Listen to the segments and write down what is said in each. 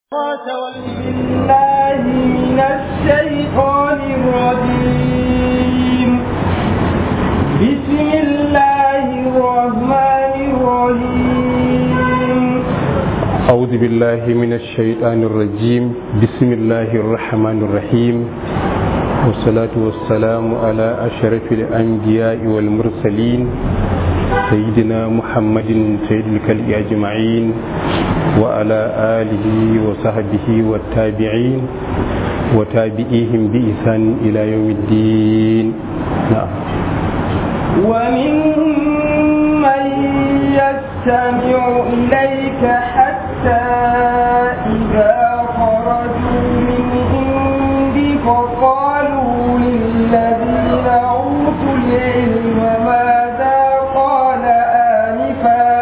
بالله من الشيطان الرجيم بسم الله الرحمن الرحيم أعوذ بالله من الشيطان الرجيم بسم الله الرحمن الرحيم والصلاة والسلام على أشرف الأنبياء والمرسلين سيدنا محمد سيد الكلب أجمعين وعلى آله وصحبه والتابعين وتابعيهم بإحسان إلى يوم الدين نعم ومنهم من يستمع إليك حتى إذا خرجوا من عندك قالوا للذين أوتوا العلم ماذا قال آنفا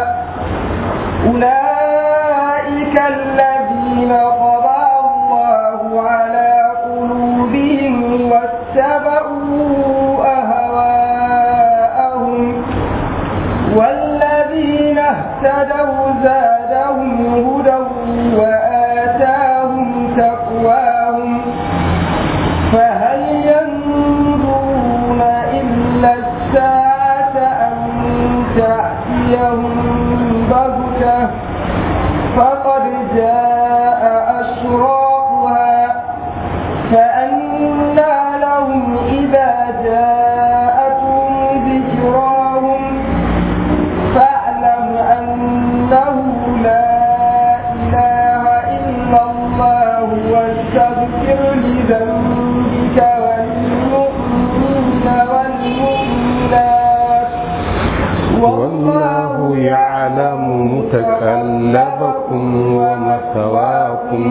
أولئك الذين طبع الله على قلوبهم واتبعوا أهواءهم والذين اهتدوا زادهم هدى وآتاهم تقواهم فهل ينظرون إلا الساعة أن تأتيهم بغتة فقد جاء أشراطها فأنى لهم إذا جاءتهم ذكراهم فاعلم أنه لا إله إلا الله واستغفر لذنبك والمؤمنين والمؤمنات والله يعلم متكلبكم ومثواكم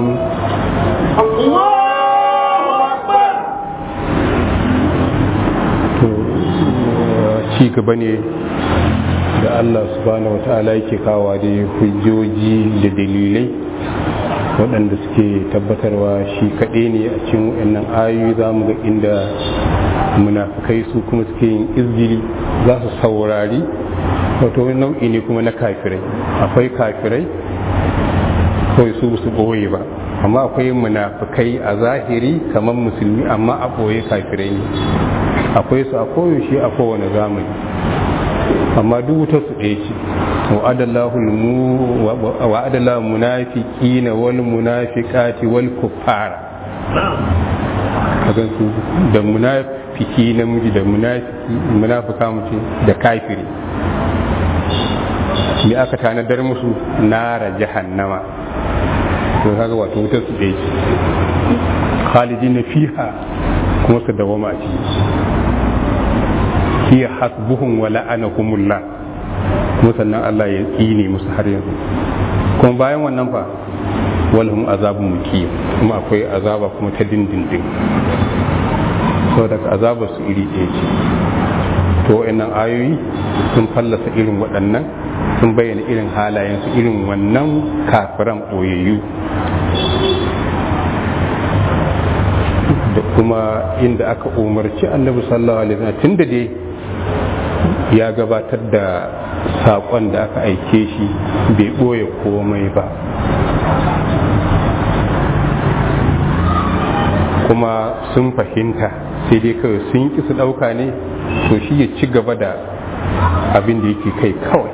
to ci gaba ne da Allah subhanahu wa ta'ala yake kawa da hujjoji da dalilai waɗanda suke tabbatarwa shi kaɗai ne a cikin wannan ayoyi za mu ga inda munafukai su kuma suke yin izgili za su saurari wato wani nau'i ne kuma na kafirai akwai kafirai kawai su su ɓoye ba amma akwai munafukai a zahiri kamar musulmi amma a ɓoye kafirai ne akwai su a koyaushe a kowane zamani amma duk wuta su ɗaya ce wa'adallahu munafiqina wal munafiqati wal kuffara kagan su da munafiki namiji da munafiki munafika mace da kafiri me aka tanadar musu nara jahannama to kaga wato wutar su ɗaya ce khalidina fiha kuma su dawama a ciki hiya hasbuhum wa la'anahumullah kuma sannan Allah ya tsine musu har yanzu kuma bayan wannan fa walhum azabun muqim kuma akwai azaba kuma ta dindindin saboda azabar su iri ɗaya ce to wayannan ayoyi sun fallasa irin waɗannan sun bayyana irin halayensu irin wannan kafiran ɓoyayyu da kuma inda aka umarci annabi sallallahu alaihi wasallam tunda dai ya gabatar da saƙon da aka aike shi bai ɓoye komai ba kuma sun fahimta sai dai kawai sun ƙi su ɗauka ne to shi ya ci gaba da abin da yake kai kawai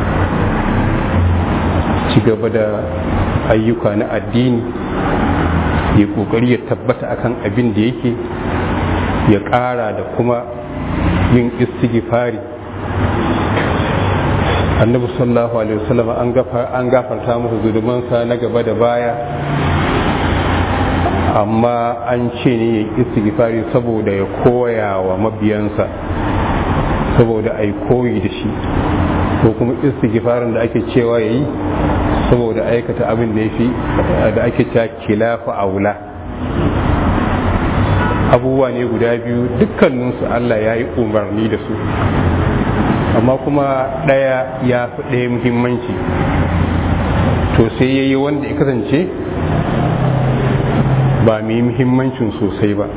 ci gaba da ayyuka na addini ya ƙoƙari ya tabbata akan abin da yake ya ƙara da kuma yin istighfari annabi sallallahu alaihi wasallam an gafarta masa zulumansa na gaba da baya amma an ce ne ya istighfari saboda ya koya wa mabiyansa saboda a yi koyi da shi ko kuma istighfarin da ake cewa ya yi saboda aikata abin da ya fi da ake cewa kilafa aula abubuwa ne guda biyu dukkaninsu Allah ya yi umarni da su amma kuma ɗaya ya fi ɗaya muhimmanci to sai ya yi wanda ya kasance ba mai muhimmancin sosai ba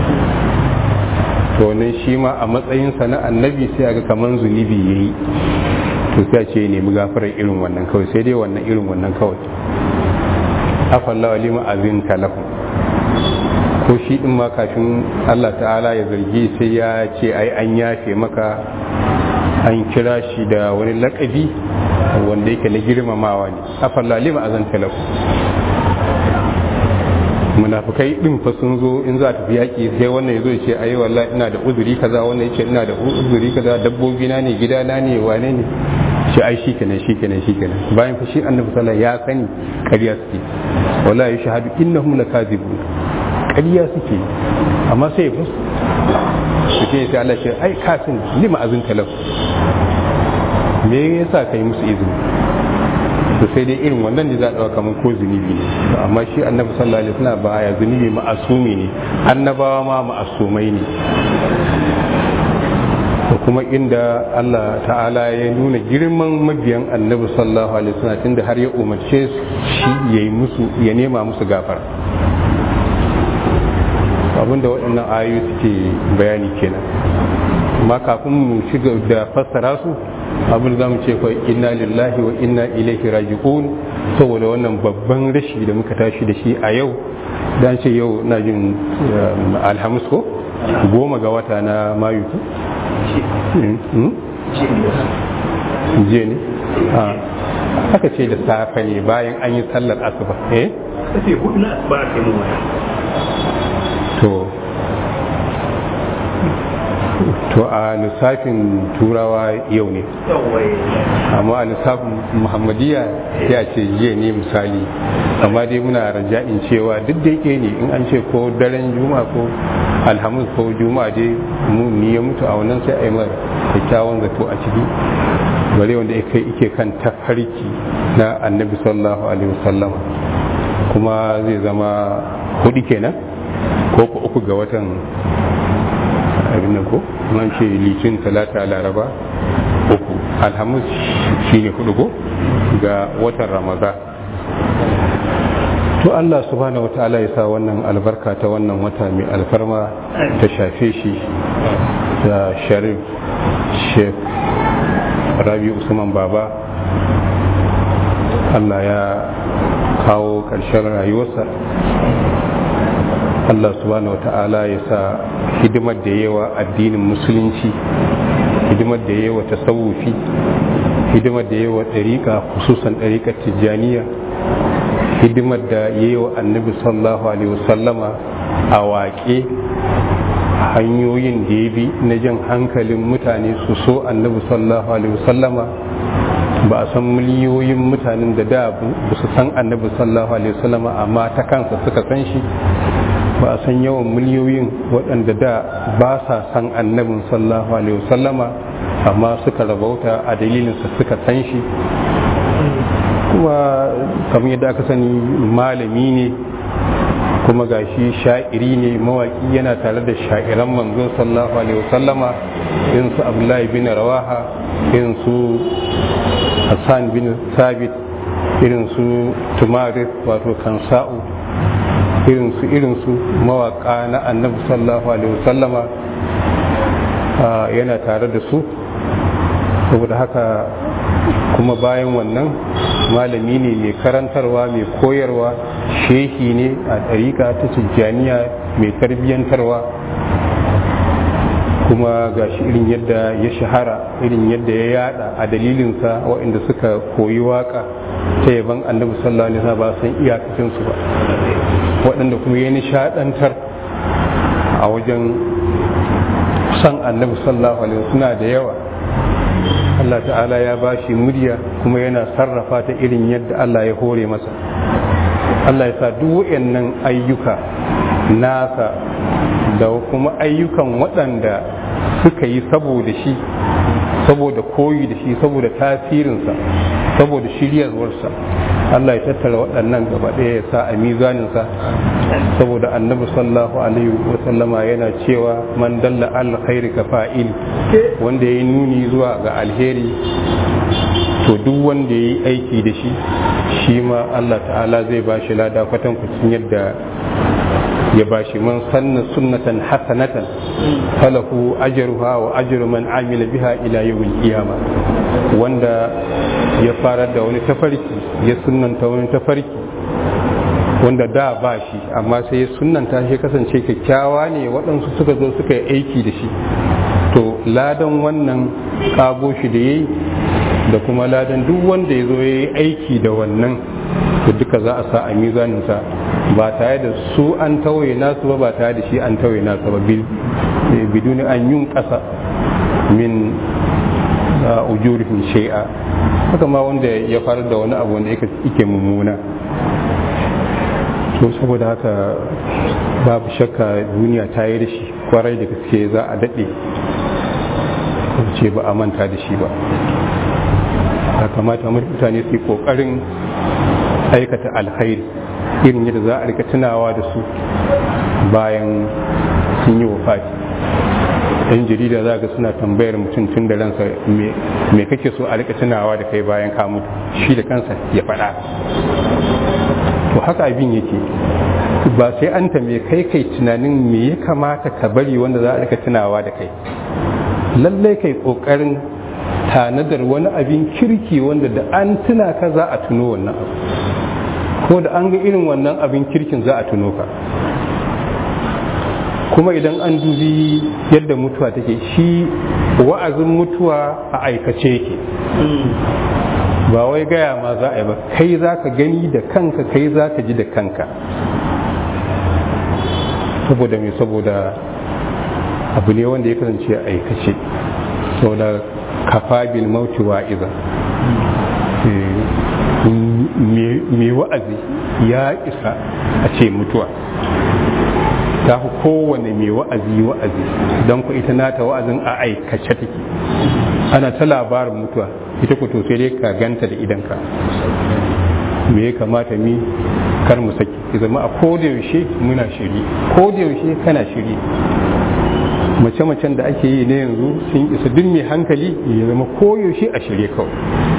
to nan shi ma a matsayinsa na annabi sai aga kaman zunubi ya yi to sai ce ya nemi gafarar irin wannan kawai sai dai wannan irin wannan kawai afallahu lima azinta lahum ko shi din ma kafin Allah ta'ala ya zargi sai ya ce ai an yafe maka an kira shi da wani lakabi wanda yake na girmamawa ne afallahu lima azanta lahum munafikai din fa sun zo in za ta fi yaki sai wannan ya zo ya ce ai wallahi ina da uzuri kaza wannan ya ce ina da uzuri kaza dabbobi na ne gida na ne wane ne shi ai shi kenan shi kenan shi kenan bayan fa shi annabi sallallahu ya sani ƙarya suke wallahi ya shahadu innahum lakazibun ƙarya suke amma sai ya fus su ce sai Allah ce ai ka sani lima azin talau me yasa kai musu izini to sai dai irin wannan da za a ɗauka kamar ko zunubi ne amma shi annabi sallallahu alaihi wasallam ba ya zunubi ma'asumi ne annabawa ma ma'asumai ne da kuma inda Allah ta'ala ya nuna girman mabiyan annabi sallallahu alaihi wasallam tunda har ya umarce shi ya yi musu ya nema musu gafara abinda waɗannan ayoyi suke bayani kenan amma kafin mu shiga da fassara su abin da mu ce fa inna lillahi wa inna ilaihi raji'un saboda wannan babban rashi da muka tashi da shi a yau dan ce yau na jin alhamis ko goma ga wata na mayu jiya ne aka ce da safe ne bayan an yi sallar asuba eh kace hudu na asuba a kai mu waya to to a lissafin turawa yau ne amma a lissafin muhammadiyya ya ce jiya ne misali amma dai muna raja'in cewa duk da yake ne in an ce ko daren juma'a ko alhamis ko juma'a dai mu ni ya mutu a wannan sai a yi mara kyakkyawan zato a ciki bare wanda yake kan tafarki na annabi sallallahu alaihi wasallam kuma zai zama hudu kenan ko ko uku ga watan abin nan ko nan ce litin talata laraba uku alhamis shine hudu ko ga watan ramadan to Allah subhanahu wa ta'ala ya sa wannan albarka ta wannan wata mai alfarma ta shafe shi da sharif sheikh rabi usman baba Allah ya kawo ƙarshen rayuwarsa Allah subhanahu wa ta'ala ya sa hidimar da yawa addinin musulunci hidimar da yawa tasawufi hidimar da yawa ɗariƙa hususan ɗariƙar tijjaniya hidimar da yawa annabi sallallahu alaihi wasallama a waƙe hanyoyin da ya bi na jan hankalin mutane su so annabi sallallahu alaihi wasallama ba a san miliyoyin mutanen da da ba su san annabi sallallahu alaihi wasallama amma ta kansa suka san shi ba a san yawan miliyoyin waɗanda da ba sa san annabin sallallahu alaihi wasallama amma suka rabauta a dalilinsa suka san shi kuma kamar yadda aka sani malami ne kuma gashi sha'iri ne mawaki yana tare da sha'iran manzo sallallahu alaihi wasallama irin su abdullahi bin rawaha irin su hassan bin sabit irin su tumaris wato kansa'u irin su irin su mawaka na annabi sallallahu alaihi wasallama yana tare da su saboda haka kuma bayan wannan malami ne mai karantarwa mai koyarwa shehi ne a ɗariƙa ta tijjaniya mai tarbiyyantarwa kuma ga shi irin yadda ya shahara irin yadda ya yada a dalilinsa waɗanda suka koyi waka ta yaban annabi sallallahu alaihi wasallam ba san iyakacinsu ba waɗanda kuma ya nishaɗantar a wajen san annabi sallallahu alaihi wasallam suna da yawa Allah ta'ala ya ba shi murya kuma yana sarrafa ta irin yadda Allah ya hore masa Allah ya sa duk waɗannan ayyuka nasa da kuma ayyukan waɗanda suka yi saboda shi saboda koyi da shi saboda tasirinsa saboda shiryarwarsa Allah ya tattara waɗannan gaba ɗaya ya sa a mizaninsa saboda annabi sallallahu alaihi wa sallama yana cewa man dalla al khairi ka fa'il wanda ya nuni zuwa ga alheri to duk wanda ya yi aiki da shi shi ma Allah ta'ala zai ba shi lada kwatankwacin yadda ya ba shi man sanna sunnatan hasanatan falahu ajruha wa ajru man amila biha ila yawmil qiyama wanda ya fara da wani tafarki ya sunnanta wani tafarki wanda da ba shi amma sai sunanta shi kasance kyakkyawa ne waɗansu suka zo suka yi aiki da shi to ladan wannan kago shi da yayi da kuma ladan duk wanda ya zo ya yi aiki da wannan to duka za a sa a mizaninsa ba tare da su an tawaye nasu ba ba tare da shi an tawaye nasu ba biduni an yun ƙasa min ujurihim shay'a haka ma wanda ya faru da wani abu wanda yake mummuna to saboda haka babu shakka duniya ta yi da shi kwarai da gaske za a daɗe ce ba a manta da shi ba ya kamata mutane su yi ƙoƙarin aikata alkhairi irin yadda za a rika tunawa da su bayan sun yi wafati yan jarida za ga suna tambayar mutum tun da ransa me kake so a rika tunawa da kai bayan ka mutu shi da kansa ya faɗa to haka abin yake ba sai an tambaye kai kai tunanin me ya kamata ka bari wanda za a rika tunawa da kai lallai kai kokarin tanadar wani abin kirki wanda da an tuna ka za a tuno wannan abu ko da an ga irin wannan abin kirkin za a tuno ka kuma idan an dubi yadda mutuwa take shi wa'azin mutuwa a aikace yake ba wai gaya ma za a yi ba kai za ka gani da kanka kai za ka ji da kanka saboda mai saboda abu ne wanda ya kasance a aikace saboda kafa bil mauti wa'iza mai wa'azi ya isa a ce mutuwa ta fi kowane mai wa'azi wa'azi don ku ita nata wa'azin a aikace take ana ta labarin mutuwa ita ku to sai dai ka ganta da idanka me ya kamata mi kar mu saki ya zama a kodayaushe muna shiri kodayaushe kana shiri mace-macen da ake yi na yanzu sun isa duk mai hankali ya zama koyaushe a shirye kawai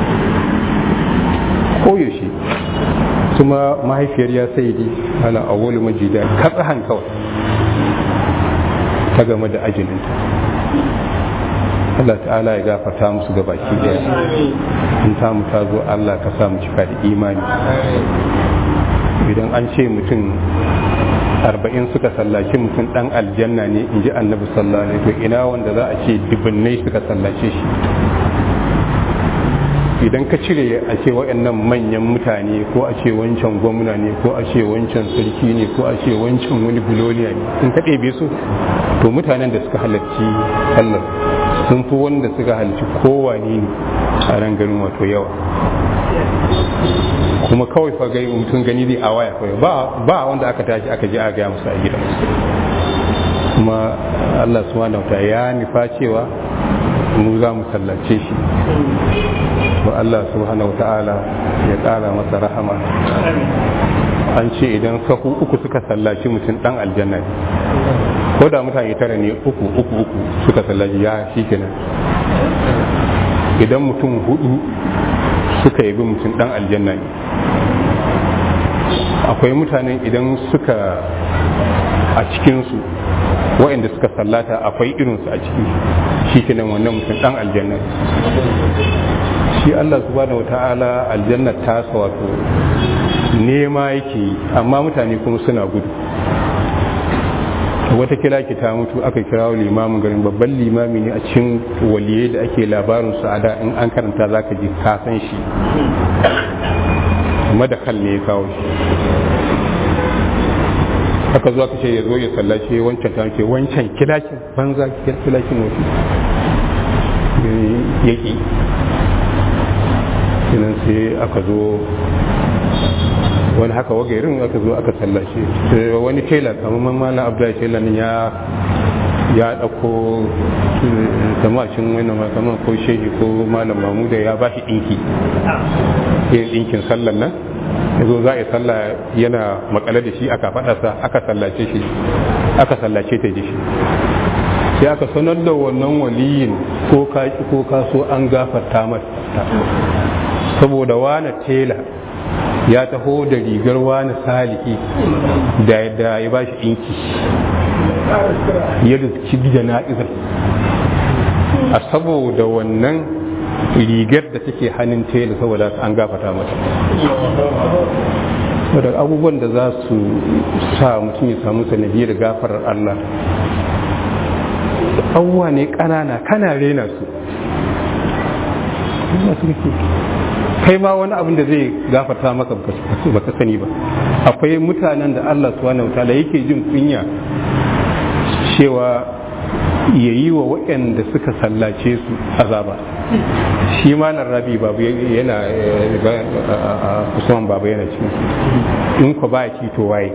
koyaushe kuma mahaifiyar ya sai di ala awwalu majida katsahan kawai ta game da ajininta Allah ta'ala ya gafarta musu ga baki daya in tamu ta zo Allah ka sa mu cika da imani idan an ce mutum arba'in suka sallaci mutum dan aljanna ne in ji annabi sallallahu alaihi wasallam ina wanda za a ce dubunnai suka sallace shi idan ka cire a ce waɗannan manyan mutane ko a ce wancan gwamna ne ko a ce wancan sarki ne ko a ce wancan wani buloniya ne in ka ɗebe su to mutanen da suka halarci sallar sun fi wanda suka halarci kowane ne a ran garin wato yawa kuma kawai fa gai mutum gani zai a waya kawai ba ba wanda aka tashi aka je a gaya musu a gidan kuma Allah subhanahu wa ya nufa cewa mu za mu sallace shi to Allah subhanahu ta'ala ya ƙara masa rahama an ce idan sahu uku suka sallaci mutum dan aljanna ne ko da mutane tara ne uku uku uku suka sallaci ya shi kenan idan mutum hudu suka yabi mutum dan aljanna ne akwai mutanen idan suka a cikinsu waɗanda suka sallata akwai irinsu a ciki shi kenan wannan mutum dan aljanna shi Allah subhanahu wata'ala aljanna ta wato nema yake amma mutane kuma suna gudu wata kila ki ta mutu aka kira limamin garin babban limami ne a cikin waliyai da ake labarin su a da in an karanta za ka ji ka san shi madakal ne ya kawo shi aka zo aka ce ya zo ya sallace wancan ta ce wancan kilakin banza kilakin wasu yaki sinan sai aka zo wani haka wagairin aka zo aka sallace wani tela kamar malam abdullahi tela ne ya ya ɗauko samacin wani kamar ko shehi ko malam mamuda ya ba shi ɗinki yin ɗinkin sallan nan ya zo za a yi sallah yana makale da shi aka faɗasa aka sallace shi aka sallace ta da shi sai aka sanar da wannan waliyin ko ka ko ka so an gafarta mata saboda wani tela ya taho da rigar wani saliki da ya ba shi inki ya riski jana'izar a saboda wannan rigar da take hannun tela saboda an gafata mata wadda abubuwan da za su sa mutum ya samu sanadiyar gafarar Allah abubuwa ne ƙanana kana rena su kai ma wani abin da zai gafarta maka baka sani ba akwai mutanen da Allah subhanahu wataala yake jin kunya cewa ya yi wa waɗanda suka sallace su azaba shi malar rabi babu yana usman babu yana cikin in ku ba ci to waye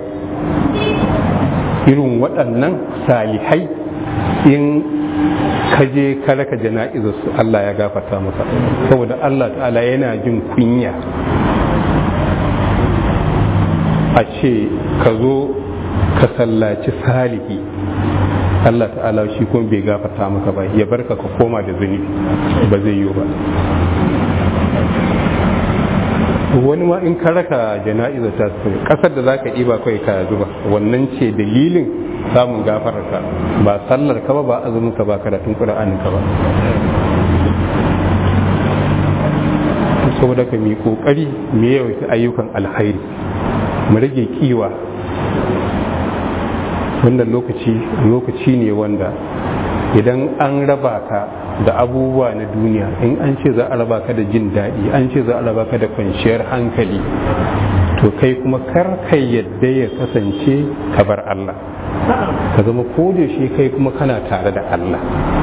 irin waɗannan salihai in ka je ka raka jana'izar su Allah ya gafarta maka saboda Allah ta'ala yana jin kunya a ce ka zo ka sallaci salihi Allah ta'ala shi kuma bai gafarta maka ba ya barka ka koma da zunubi ba zai yiwu ba wani ma in ka raka jana'iza ta kasar da za ka ɗiba kawai ka zuba wannan ce dalilin samun gafararka ba sallar ka ba ba azumin ka ba karatun ƙura'anin ka ba saboda ka mi kokari mu yawaita ayyukan alkhairi mu rage kiwa wannan lokaci lokaci ne wanda idan an raba ka da abubuwa na duniya in an ce za a raba ka da jin daɗi an ce za a raba ka da kwanciyar hankali to kai kuma kar kai yadda ya kasance ka bar Allah ka zama ko da shi kai kuma kana tare da Allah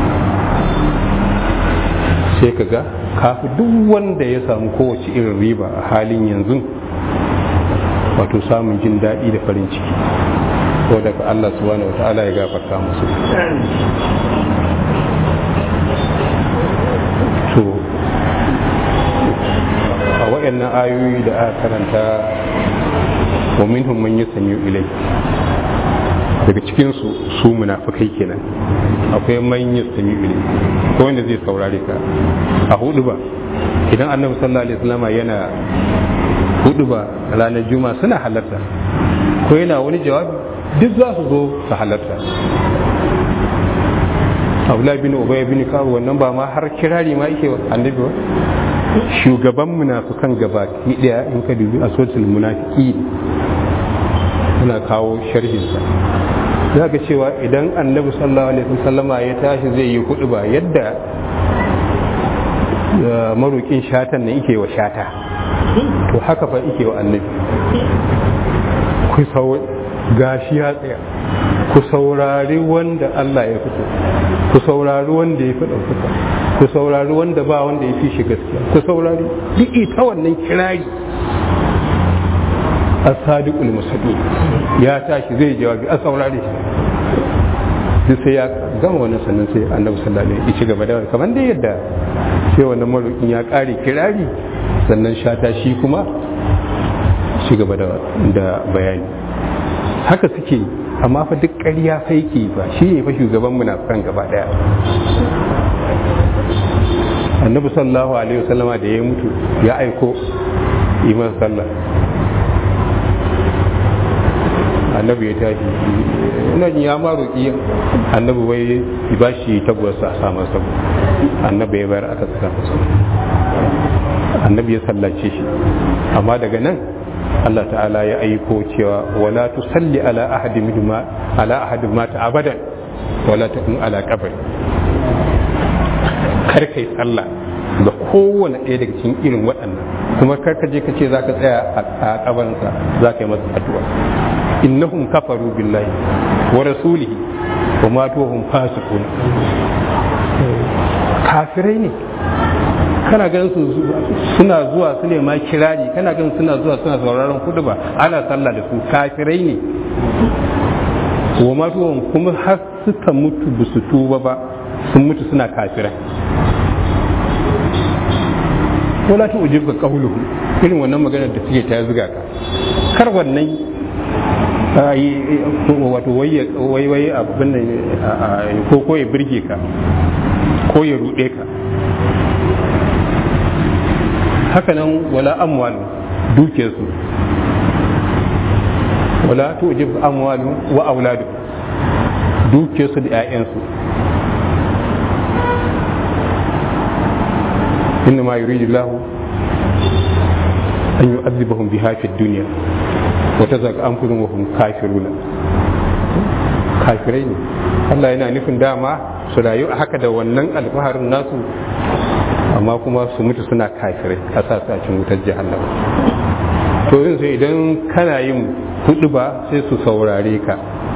sai ka ga kafi duk wanda ya samu kowace irin riba a halin yanzu wato samun jin daɗi da farin ciki ko daga Allah subhanahu wa ta'ala ya gafarta musu to a waɗannan ayoyi da aka karanta wa minhum man yasmi ilai daga cikin su su munafikai kenan akwai man yasmi ilai ko wanda zai saurare ka a hudu ba idan annabi sallallahu alaihi wasallam yana hudu ba ranar juma'a suna halarta ko yana wani jawabi duk za su zo su halarta abdullahi bin ubay bin kawo wannan ba ma har kirari ma yake annabi ba shugaban munafikan gaba ki daya in ka dubi asotul munafiki suna kawo sharhinsa za ga cewa idan annabi sallallahu alaihi wasallama ya tashi zai yi hudu ba yadda marokin shatan ne yake wa shata to haka fa yake wa annabi ku gashi ya tsaya ku saurari wanda Allah ya fito ku saurari wanda ya fi ɗaukaka ku saurari wanda ba wanda ya fi shi gaskiya ku saurari duk ita wannan kirari as-sadiqul musadi ya tashi zai jawabi a saurare shi duk sai ya gama wannan sannan sai annabi sallallahu alaihi wasallam ya ci gaba da kamar da yadda sai wannan marokin ya kare kirari sannan shata shi kuma ci gaba da bayani haka suke amma fa duk ƙarya faiki ba shi ne fa shugaban munafikan gaba daya annabi sallallahu alaihi wasallama da ya mutu ya aiko iman sallah annabi ya tashi ina jin ya ma roƙi annabi wai ba shi tabbasa a samun sabu annabi ya bayar aka saka masa annabi ya sallace shi amma daga nan Allah ta'ala ya aiko cewa wala tusalli ala ahadin minhuma ala ahadin mata abadan wala takun ala qabri kar kai sallah da kowane ɗaya daga cikin irin waɗannan kuma kar ka je ka ce za ka tsaya a kabarinsa za ka yi masa addu'a innahum kafaru billahi wa rasulihi wa matuhum fasiqun kafirai ne kana ganin su suna zuwa su ne ma kirari kana ganin suna zuwa suna sauraron kudu ba ana sallah da su kafirai ne wa matuhum kuma har suka mutu ba su tuba ba sun mutu suna kafirai wala ta ujib ka qawluhu irin wannan maganar da suke ta zuga ka kar wannan wato wai wai abin nan ko ko ya birge ka ko ya rude ka haka nan wala amwal duke su wala ta ujib amwalu wa auladu duke su da 'ya'yansu إنما يريد الله أن يؤذبهم بها في الدنيا wata zaka an kudin wahum kafiruna kafirai ne Allah yana nufin dama su rayu a haka da wannan alfaharin nasu amma kuma su mutu suna kafirai a sa su a cikin wutar jahannama to yin sai idan kana yin hudu ba sai su saurare ka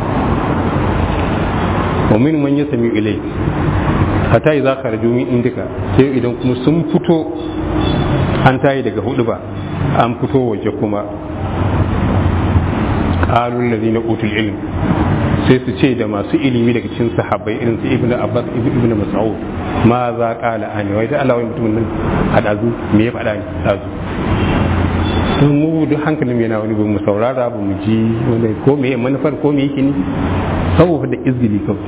wa min man yasmi ilai hatta idza kharaju min indika sai idan kuma sun fito an tayi daga hudu ba an fito waje kuma qalul ladina utul ilm sai su ce da masu ilimi daga cikin sahabbai irin su ibnu abbas ibnu mas'ud ma za qala ani wai da Allah wai mutumin nan hadazu me ya faɗa ni dazu to mu duk hankalin yana wani ba mu saurara ba mu ji wani ko me manufar ko me yake ni saboda da izgili kawai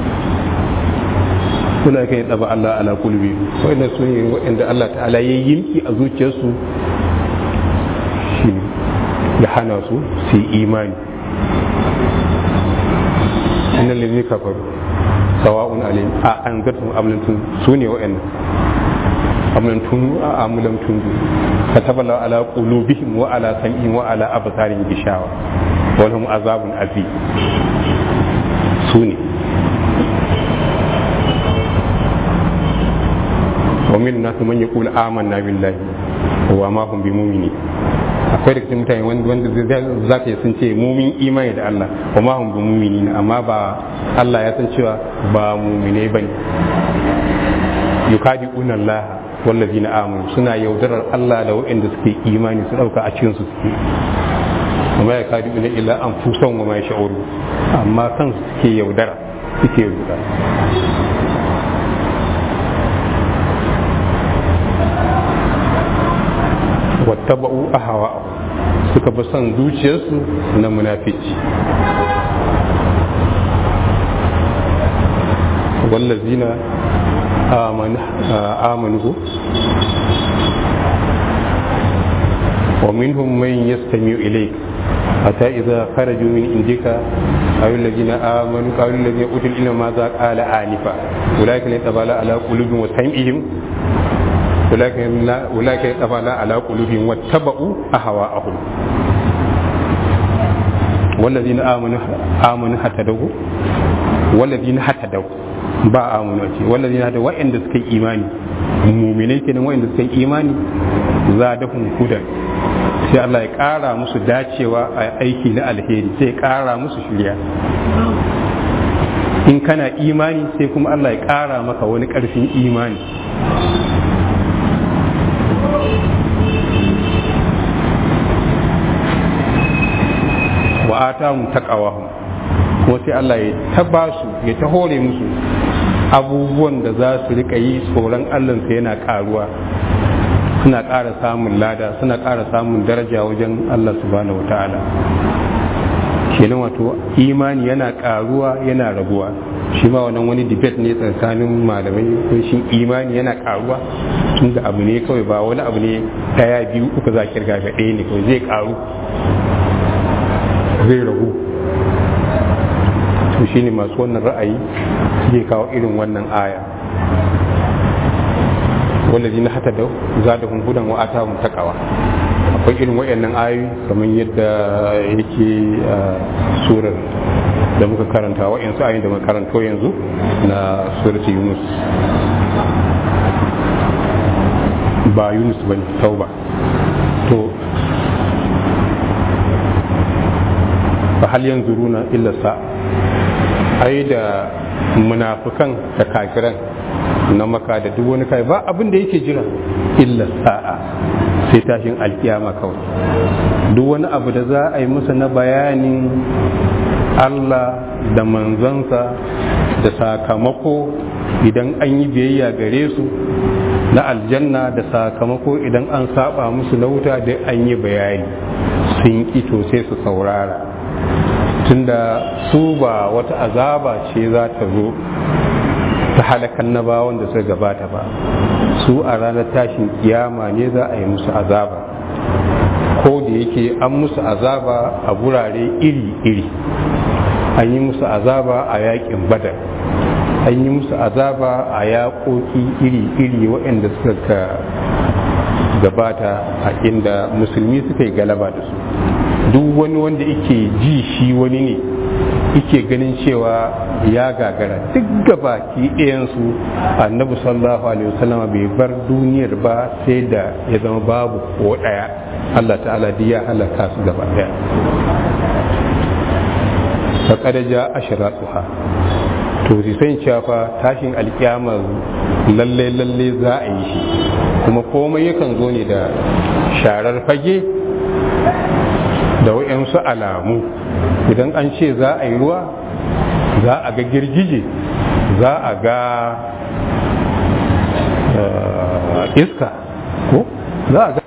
kuna kai daba Allah ala kulbi wa'anda su ne wa'anda Allah ta'ala ya yinki a zuciyarsu shi ya hana su su yi imani innal ladhina kafaru sawa'un alayhim a anzartum am lam tun su ne wa'annan am lam tun a am lam tun kataba la ala qulubihim wa ala sam'ihim wa ala absarihim gishawa wa lahum azabun azim su ne ومن الناس من يقول آمنا بالله وما هم بمؤمنين akwai da cikin mutane wanda za ka yi sun ce mumin imani da Allah wa ma hum bi mumini amma ba Allah ya san cewa ba mumine bane yukadi'una Allah wallazina amanu suna yaudarar Allah da waɗanda suke imani su dauka a cikin su suke amma ya kadi'una illa anfusan wa ma yash'uru amma kan suke yaudara suke yaudara wattaba'u ahawa suka fi son zuciyarsu na munafici wallazina amanu wa minhum man yastami'u ilayk hatta idza kharaju min indika ayu allazina amanu qalu allazina utul ilma ma za qala anifa ulaika la tabala ala qulubihim wa sam'ihim أولئك يتبع على قلوبهم واتبعوا أهواءهم والذين آمنوا آمنوا حتى دوا والذين حتى دوا ba amunu ce wallazi na da wa'anda suka yi imani muminai kenan wa'anda suka yi imani za da hudan sai Allah ya ƙara musu dacewa a aiki na alheri sai ya ƙara musu shirya in kana imani sai kuma Allah ya ƙara maka wani ƙarfin imani wa atahum taqawahum kuma sai Allah ya taba su ya ta hore musu abubuwan da za su rika yi tsoron Allah sai yana karuwa suna ƙara samun lada suna ƙara samun daraja wajen Allah subhanahu wataala kenan wato imani yana karuwa yana raguwa shi ma wannan wani debate ne tsakanin malamai ko shi imani yana karuwa tun da abu ne kawai ba wani abu ne daya biyu uku za kirga ga ɗaya ne kawai zai karu zai ragu to shine masu wannan ra'ayi zai kawo irin wannan aya wallazi na hata da zadahum hudan wa atahum taqwa akwai irin wayannan ayoyi kamar yadda yake surar da muka karanta wa'yansu ayoyi da muka karanto yanzu na surati yunus ba yunus ba tauba to fa hal yanzuruna illa sa ai da munafukan da kafiran na maka da duk wani kai ba abin da yake jira illa sa'a sai tashin alkiyama kawai duk wani abu da za a yi musu na bayanin Allah da manzansa da sakamako idan an yi biyayya gare su na aljanna da sakamako idan an saba musu na wuta da an yi bayani sun to sai su saurara tunda su ba wata azaba ce za ta zo ta halakan na bawon da suka gabata ba su a ranar tashin kiyama ne za a yi musu azaba ko da yake an musu azaba a gurare iri-iri an yi musu azaba a yakin badar an yi musu azaba a yaƙoƙi iri-iri waɗanda suka gabata a inda musulmi suka yi galaba da su duk wani wanda yake ji shi wani ne yake ganin cewa ya gagara duk gabaki ɗayansu annabi sallallahu alaihi wasallam bai bar duniyar ba sai da ya zama babu ko ɗaya Allah ta'ala duk ya halaka su gaba ɗaya faƙad ja ashratuha to sai san cewa fa tashin alkiyama lalle lalle za a yi shi kuma komai yakan zo ne da sharar fage da waɗansu alamu idan an ce za a yi ruwa za a ga girgije za a ga iska ko za a ga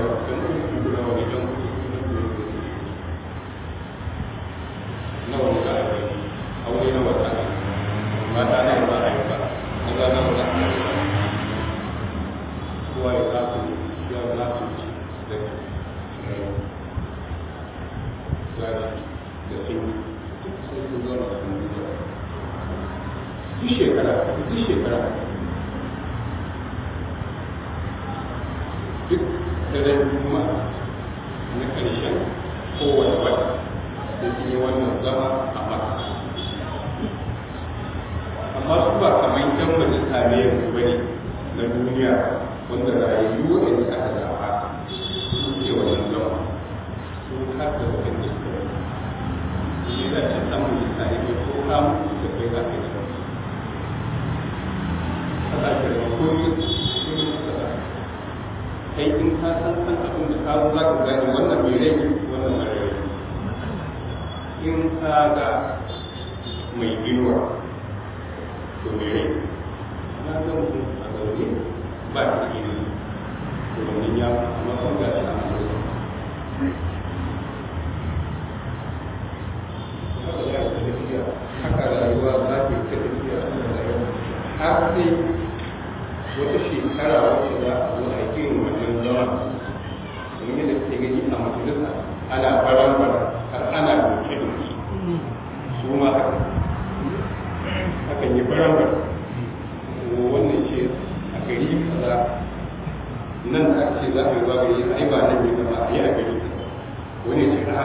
nawa duk daren juma'a na ƙarshen kowane wata da ke wannan zama a maka amma su ba kamar yan majalisa ne yanzu bane na duniya wanda rayayyu waɗanda aka zaɓa su ke wannan zama su kasa waɗanda suka yi shi da ce ɗan majalisa ne mai ko kamun da kai za ka yi da haka ke da koyi kai in ka san san abin da ka zo za ka gane wannan mai rai wannan mara rai in ka ga mai inuwa to mai rai na ga mutum a zaune ba ta ido to wannan ya amma kan ga shi a mutum haka rayuwa za ta yi ta tafiya har sai wata shekara wacce za a zo a yi wannan zama domin yadda ke gani a majalisa ana baran baran har ana doke doke su ma haka hakan yi baran baran wannan ce a gari kaza nan da aka ce za a yi zuwa gari ai ba nan ne ba a yi a gari wani ce a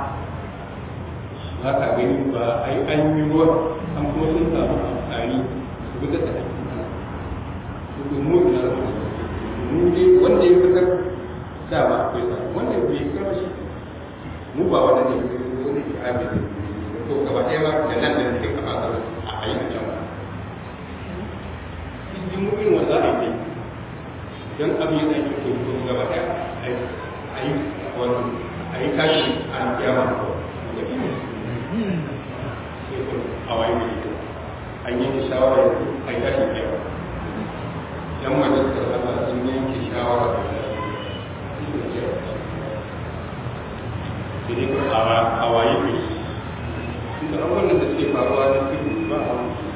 za ka gani ba ai an yi ruwa an kuma sun samu amfani su bi da tafi mu ina da mu dai wanda ya fitar da ba akwai sa wanda bai fitar shi mu ba wanda ne wanda ke abin da to gaba ɗaya ba da nan da nake kama da a yi a can ba in mu irin wanda za a yi don abin yana yi to to gaba ɗaya a yi wato a yi tashi a kiyama a waye ne an yi shawara a yi tashi kiyama yan majalisar Allah sun yanke shawara da Jadi a waye ne da abubuwan da suke faruwa da su ba a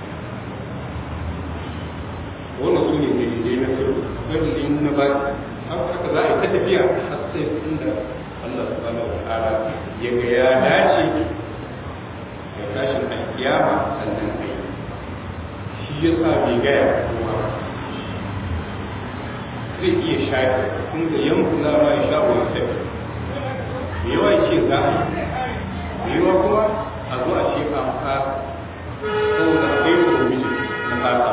wannan su ne dalilai na kiro dalilai na ba haka za a yi ta tafiya har sai inda Allah subhanahu wa ta'ala ya ga ya dace ya tashin alkiyama sannan kai shi yasa bai gaya kuma zai iya shafi kun da yanku za ma ya sha wani tafi da yawa ce za a yi da yawa kuma a zo a ce a fa saboda akwai provision na fata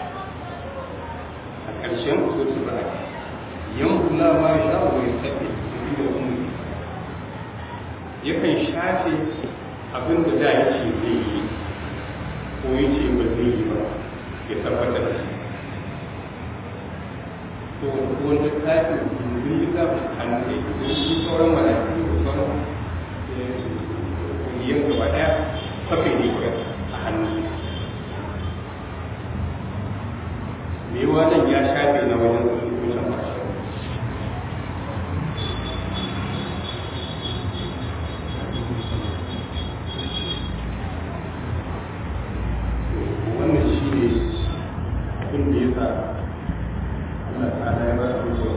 a ƙarshen so su ba yanku za ma ya sha wani tafi da kuma yakan shafe abin da da ya ce zai yi ko ya ce ba zai yi ba ya tabbatar da shi to wanda tafi mun yi ga hannu ne ko shi sauran malaki ko sauran yin gaba daya kafe ne ke a hannu me wannan ya shafe na wajen wajen mashi wannan shi ne abin da ya sa Allah ta'ala ya ba su so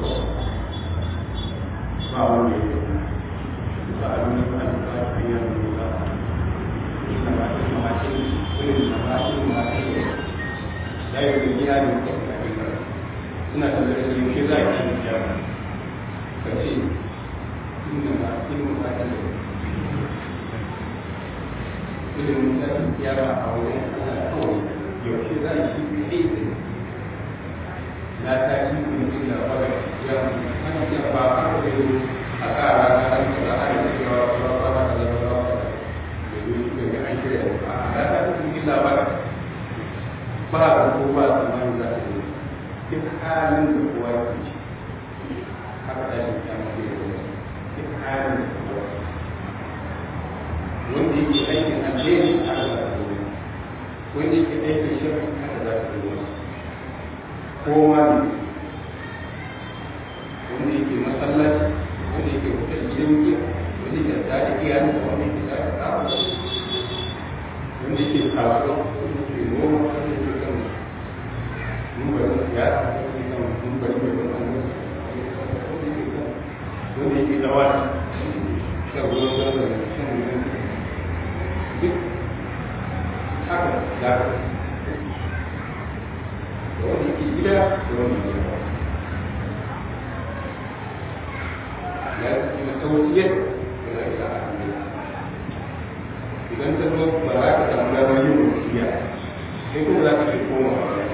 ba wanda ya ba a nuna ba da ba ta yi nuna ba ina ba ta yi mace wani na ba ta yi mace da ya yi gina ne ko ta yi ba suna da zai yi ke za a yi ya ka ce ina ba ta yi ba ta yi ilimin tsarin kiyama a wajen Allah kawai yaushe za a yi shi ne la ta yi kun ji da fara ya an ce ba a ko da a kara na an ce a yi cewa ba ba ba da ba ba da yi shi da an ce a la ta yi kun ji da fara ba da ko ba da man za ta yi duk halin da kowa ya ci haka da shi ta mace da duk halin da kowa wanda yake aikin alheri haka za ta yi wanda yake aikin shirin haka za ta yi kowa ne wanda yake masallaci wanda yake wutar gidan giya wanda yake da da iyali da wanda yake da da wanda yake kasuwa wanda yake noma wanda yake kan numbarin siyasa wanda yake kan numbarin da wanda wanda yake da wani shan ruwan zanzan da shan ruwan duk haka da wanda yake gida da wanda yake ya ce na tawasiyar da zai sa a hannun idan ta zo ba za ka samu damar yin wasiya sai kuma za ka ce koma wa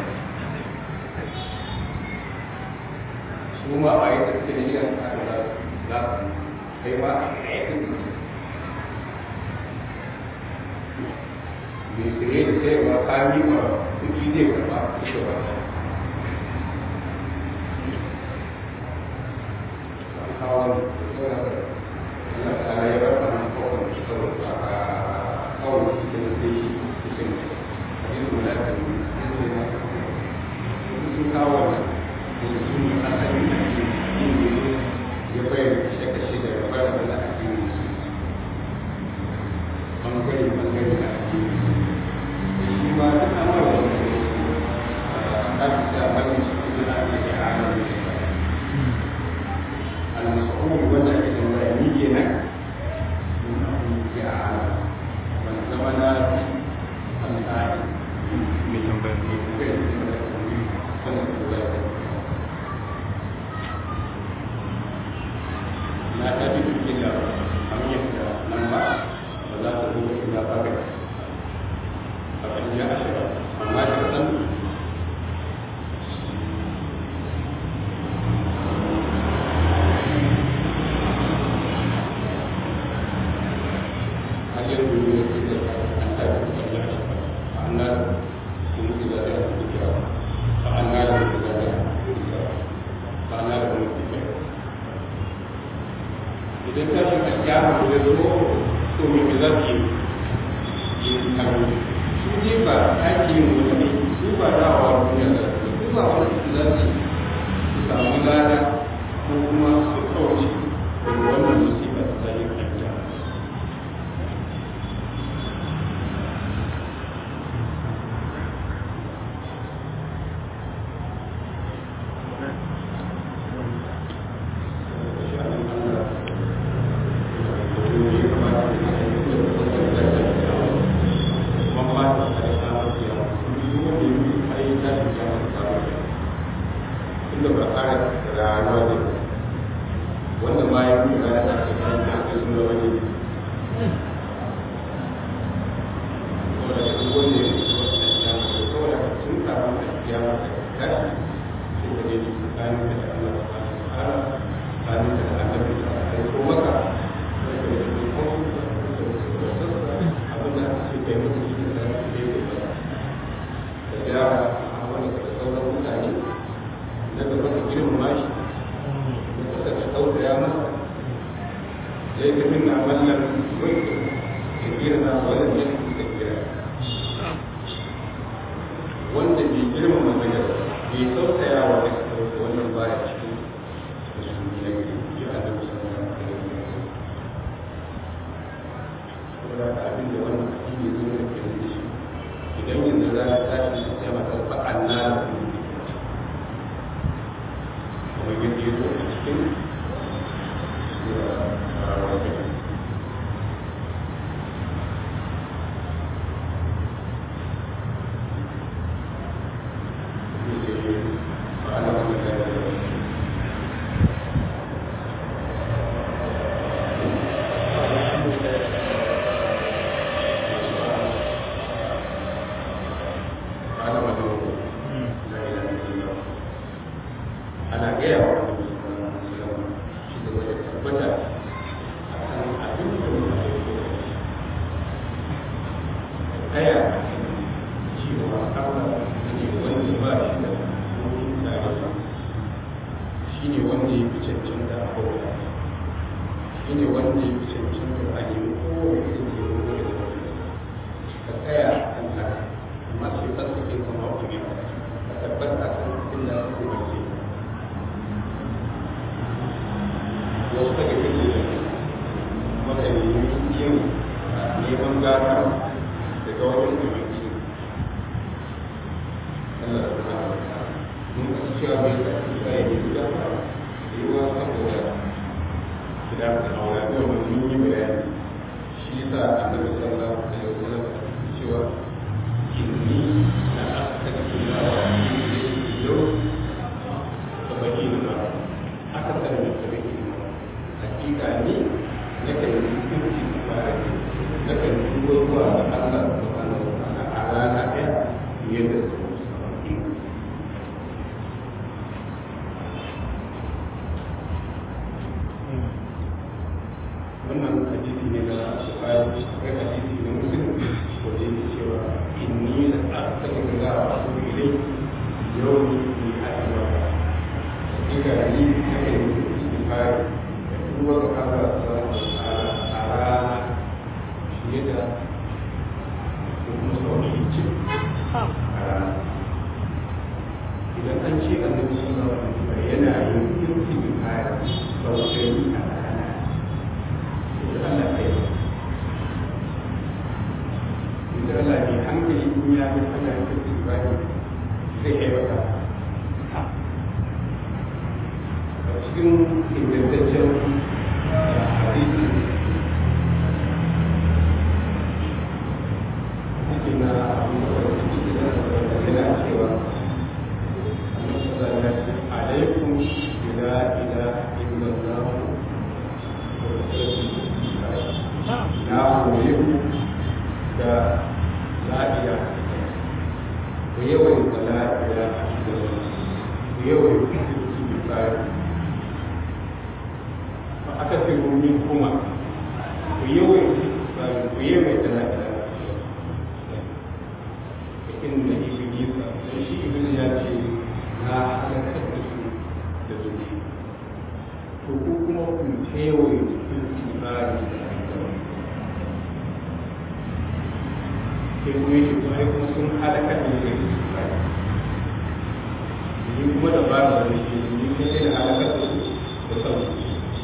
su ma a yi tafiya da gidan aka za za su kai ma a yi mai tsaye da sayarwa kami ma kuɗi zai karɓa ita ba kawo da Allah ta ya bar mana kawai saboda a kawai cikin da shi cikin hadisu da aka yi sun kawo da sun yi asali da ke yin ya bayyana kashe-kashe da ya bayyana da ake yi bangare bangare da ake yi shi ma duk an mara wani a ɗafi da bane shi da ake yi a hannun المسؤول وجه الإسلامية يا من زمن الآن من لا تجد إلا أن يبدأ لما ولا تقول إلا بابك فقد جاء شباب أما شرطا idan ta shi a kyara da zo to me me za su yi karo su je ba ake yin wani su ba dawowa duniya da su ba wani su za su su samu lada ko kuma su kauce daga wannan musibar da ta yi kanta yawan yi a cewa hakika ni na kan yi istighfar da duba ga Allah subhanahu a rana fiye da ko kuma sau ce a rana idan an ce annabi sallallahu alaihi wasallam yana yin istighfar sau ɗari a rana to Allah kai idan Allah ne hankali in ya yi ana yin istighfar zai kai mata a cikin ingantaccen hadisi cikin na abu da cikin da yana cewa عليكم بلا إله إلا الله na koyi da la'iya ku yawan da la'iya da ku yawan kirki da tsari ba aka fi rumin kuma ku yawan tsari ku yawan da la'iya da inda ibilisa da shi iblis ya ce na halakar da su da zuci to ko kuma ku kewaye cikin tsari da sai kuma yake kuma ai kuma sun halakar da su da tsari ni kuma da ba da wani shi ni kuma sai da halakar da su da sauki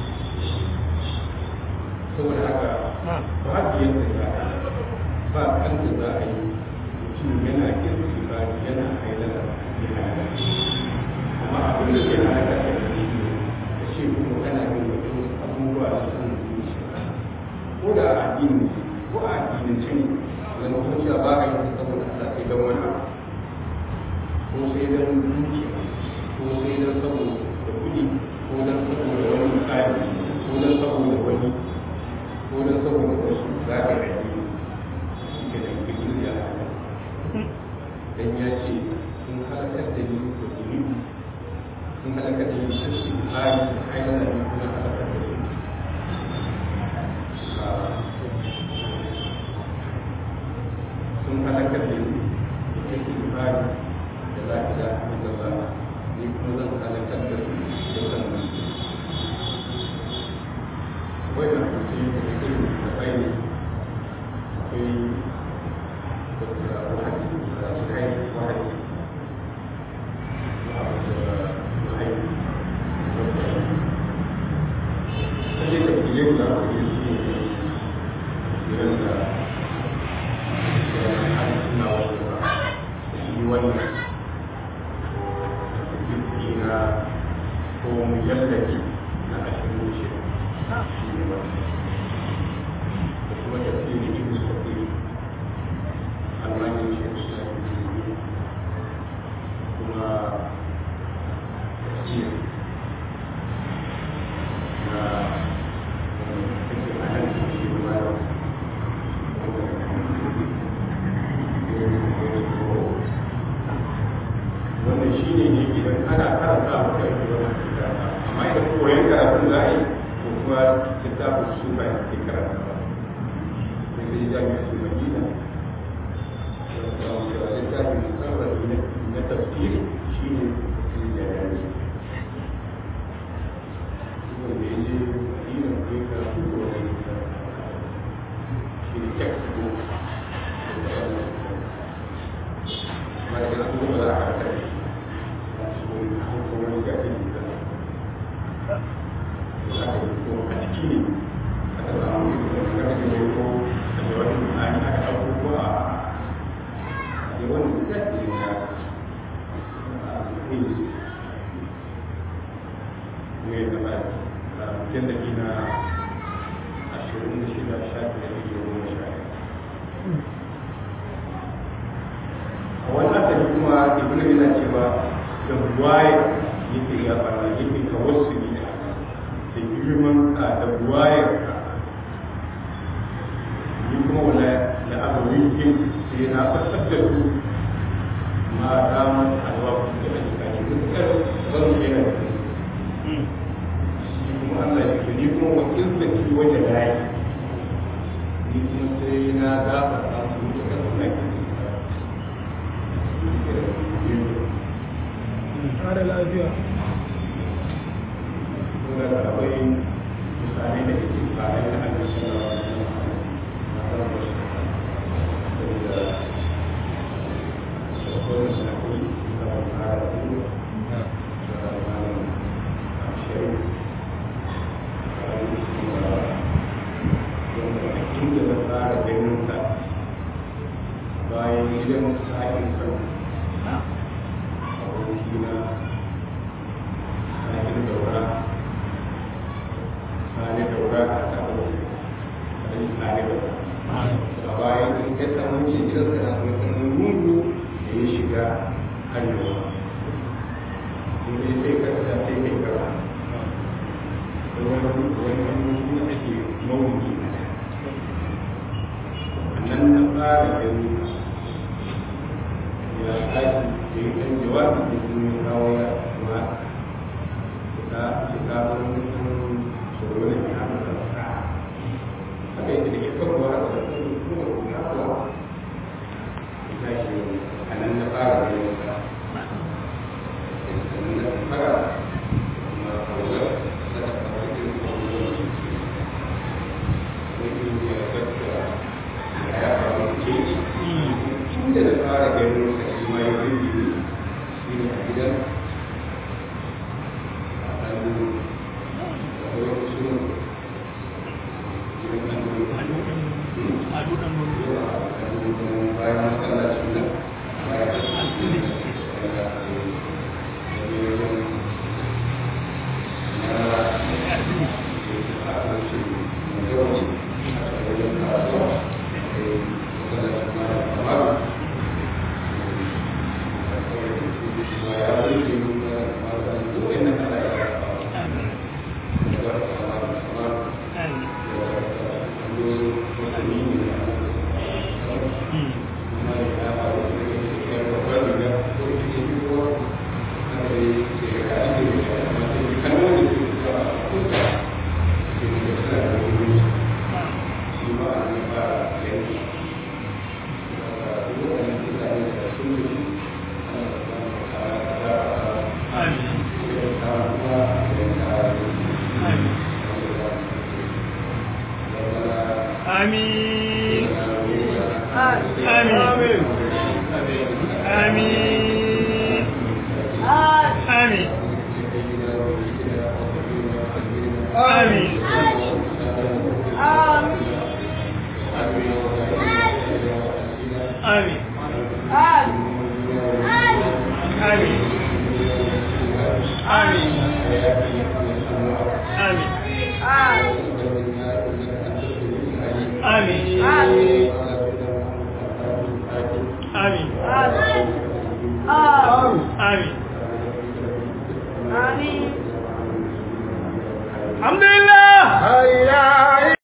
saboda haka ba biyan da za a yi ba kan da za a yi mutum yana kirki ba yana hailara ya halakar amma abin da ke halaka da gari da ce kuma kana yin wasu abubuwa da san zuciya ko da addini ko a addinance ne da na kuma ba a yi saboda Allah sai don wani abu ko sai don dukiya ko sai don saboda kuɗi ko don saboda wani tsari ko don saboda wani ko don saboda wasu za ka rage ke da kirkir ya dan ya ce sun halakar da ni da zunubi sun halaka da yin sassi tsari da haila da kuma halaka da su sun halaka da yin sassi tsari da za ki da da ba ni kuma zan halakar da su da sannan wai da kuce da irin da bai akwai da wahayi da kai wahayi sai da fiye da wani su ne irin da ya suna wasu ba shi wannan jiki na ko mujallaki na ashirin shi shi ne wani da kuma tafsirin ibn sa'id almanin shi da kuma tafsir na take a nan shi da bayan wannan shi ne ne idan ana karanta a kai amma idan koyon karatun za a yi ko kuma littafin su ba ya ke karanta ba sai sai jami'a su madina littafin musamman na tafsiri shi ne tafsirin da ya yi wanda ya je madina ko ya karatu ko wani shi ne textbook amma da kan kuma za a karanta shi wani gafi da haka ko a ciki ne aka samu da karfe ne ko da wani mutane aka ɗauko ko a da wani gafi na ne da ba mutum da na ashirin da shida shafi da ɗari goma sha a wannan asali kuma ibn yana cewa da ruwaya yake ya fara yake tawassuli da da girman ka da ruwayar ka ni kuma wala da aka wikin sai na fasar da su ma damar alwa da ake kaji mutukar zan yana da su shi kuma Allah ya ce ni kuma wa izzati wa jalali ni kuma sai na gafarta su mutukar suna kin kare lafiya bayan gidan sa'in kan abokina sa'in daura sani daura a kawo sani sani daura a bayan in ka samu ce gidan ka na wani mugu da ya shiga hannuwa in dai sai ka ta sai kai kara wani wani mugu ake mawuki nan na fara gani ya tashi da yi kan jawabi da sun yi kawo ya kuma ta shiga wani tsoro da ke hana da sa haka yake da ke kawo haka da kuma kuma kuma kuwa ya tashi a nan na fara gani sa sannan na fara kuma kawo da ta kawo irin kawo da wani ya tattara ya faru ke inda da fara ganin sa shi ma ya rubi ne shi ne a gidan a ɗan da wani suna gidan ɗan da bayan masallacin nan bayan Amin. Amin. Amin. Amin. Amin. Amin. Amin. Amin. Amin. Amin. Amin. Amin. Alhamdulillah.